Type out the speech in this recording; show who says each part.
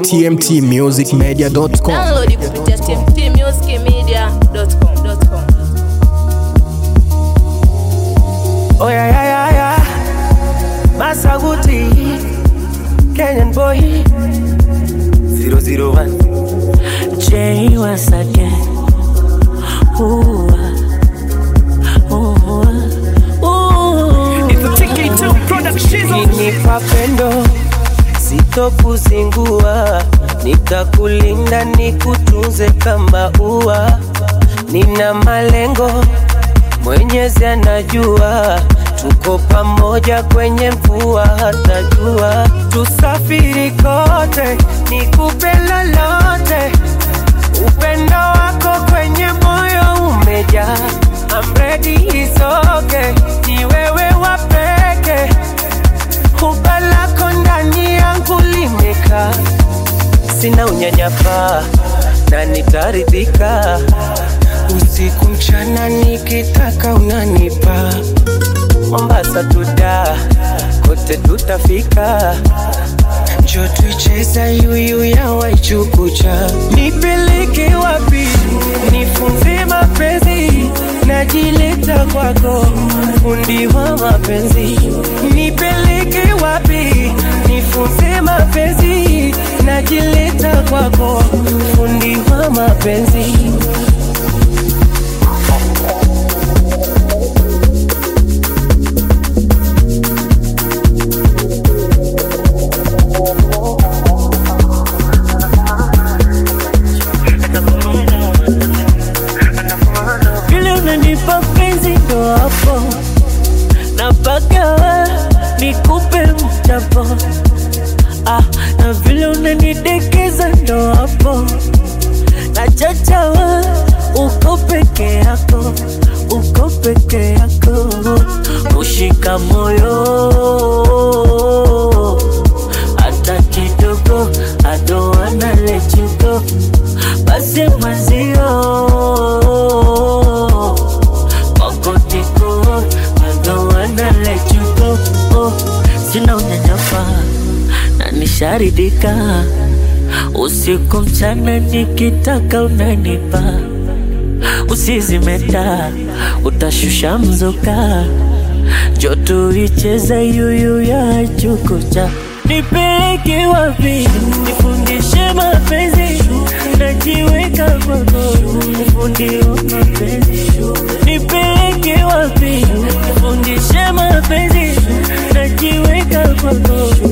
Speaker 1: tmtmusicmedia.com.
Speaker 2: Download kupitia tmtmusicmedia.com.
Speaker 3: Oh yeah, yeah, yeah, yeah. Masaguti, Kenyan boy. 001. Jay once again. Ooh, ah. ooh, ah. ooh. Ninipa pendo sitokuzingua, nitakulinda nikutunze kama ua. Nina malengo Mwenyezi anajua tuko pamoja kwenye mvua hata jua, tusafiri kote, nikupe lolote, upendo wako kwenye moyo umejaa. I'm ready, it's okay, ni wewe wa peke, huba lako ndani yangu limekaa, sina unyanyapaa na nitaridhika usiku mchana nikitaka unanipa Mombasa tuda kote tutafika njo tuicheza yuyu ya Waichukucha nipeleke wapi nifunze mapenzi najileta kwako fundi wa mapenzi nipeleke wapi nifunze mapenzi najileta kwako fundi wa mapenzi vile unanipa penzi ndo hapo napaka nikupe mchapo ah, na vile unanidekeza ndo hapo nachachawa uko peke yako uko peke yako ushika moyo hata kidogo adoana lechugo basi mwenzio kokotiko adoana lechugo oh, sina unyanyapa na nisharidika usiku mchana nikitaka unanipa usizimeta utashusha mzuka joto icheza yuyu ya chukucha nipeleke wapi nifundishe mapenzi najiweka kwako ufundi wa mapenzi nipeleke wapi nifundishe mapenzi najiweka kwako